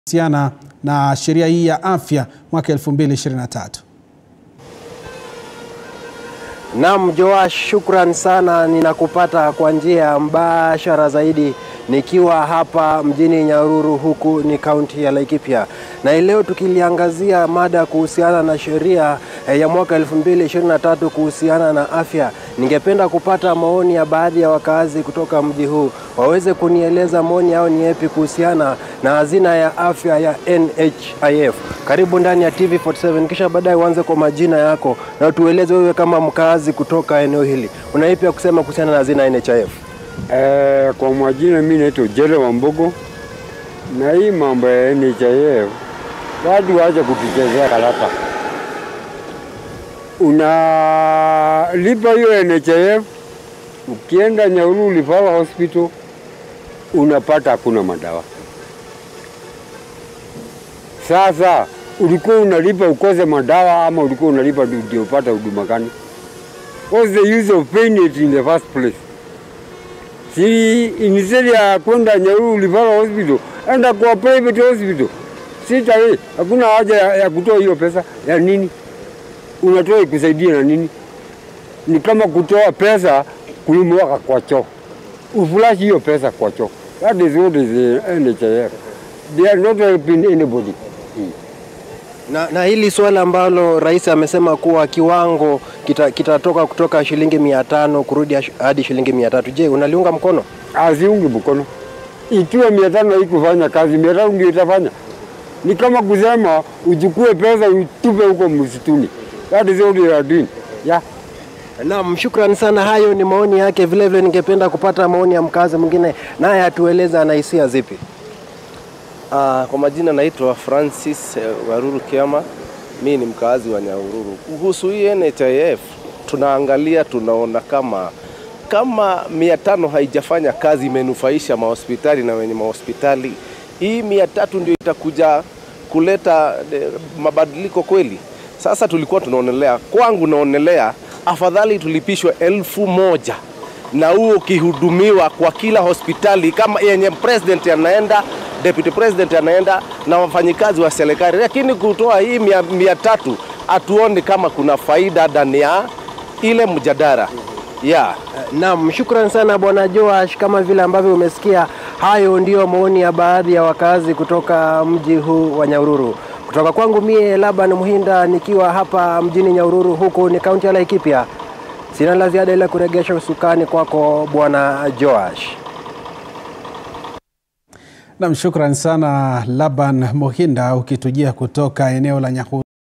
kuhusiana na sheria hii ya afya mwaka 2023. Naam, Joash, shukran sana. Ninakupata kwa njia mbashara zaidi nikiwa hapa mjini Nyahururu, huku ni kaunti ya Laikipia, na leo tukiliangazia mada kuhusiana na sheria eh, ya mwaka 2023 kuhusiana na afya. Ningependa kupata maoni ya baadhi ya wakazi kutoka mji huu waweze kunieleza maoni yao ni yapi kuhusiana na hazina ya afya ya NHIF. Karibu ndani ya TV47, kisha baadaye uanze kwa majina yako na tueleze wewe kama mkazi kutoka eneo hili una ipi ya kusema kuhusiana na hazina ya NHIF. Eh, kwa majina mimi naitwa Jere Wambugu, na hii mambo ya NHIF watu waache kutuchezea karata. Unalipa hiyo NHIF, ukienda Nyahururu Referral Hospital unapata hakuna madawa. Sasa ulikuwa unalipa ukose madawa ama ulikuwa unalipa ndio upate huduma gani? What's the use of paying it in the first place? si instead ya kwenda Nyahururu Referral Hospital, enda kwa private hospital. Sita hii hakuna haja ya, ya kutoa hiyo pesa ya nini? Unatoa ikusaidie na nini? Ni kama kutoa pesa kulimwaka kwa choo, ufulash hiyo pesa kwa choo. That is what is the NHIF. They are not helping anybody. Na, na hili swala ambalo rais amesema kuwa kiwango kitatoka kita kutoka shilingi mia tano kurudi hadi shilingi mia tatu je, unaliunga mkono? Aziungi mkono. Ikiwa mia tano haikufanya kazi, mia tano ndio itafanya. Ni kama kusema uchukue pesa utupe huko msituni. That is what you are doing. Yeah. Naam, shukrani sana. Hayo ni maoni yake. Vile vile ningependa kupata maoni ya mkazi mwingine, naye atueleza ana hisia zipi. Uh, kwa majina naitwa Francis eh, Waruru Kiama. Mi ni mkazi wa Nyahururu. Kuhusu hii NHIF tunaangalia, tunaona kama kama mia tano haijafanya kazi, imenufaisha mahospitali na wenye mahospitali, hii mia tatu ndio itakuja kuleta de, mabadiliko kweli. Sasa tulikuwa tunaonelea, kwangu naonelea afadhali tulipishwe elfu moja na huo ukihudumiwa kwa kila hospitali kama yenye president anaenda deputy president anaenda na wafanyikazi wa serikali, lakini kutoa hii mia, mia tatu hatuoni kama kuna faida ndani ya ile mjadala yeah. Naam, shukran sana bwana Joash. Kama vile ambavyo umesikia, hayo ndiyo maoni ya baadhi ya wakazi kutoka mji huu wa Nyahururu. Kutoka kwangu mie Laban Muhinda nikiwa hapa mjini Nyahururu, huku ni kaunti ya Laikipia. Sina la ziada ila kuregesha usukani kwako bwana Joash. Nam, shukran sana Laban Muhinda ukitujia kutoka eneo la Nyahururu.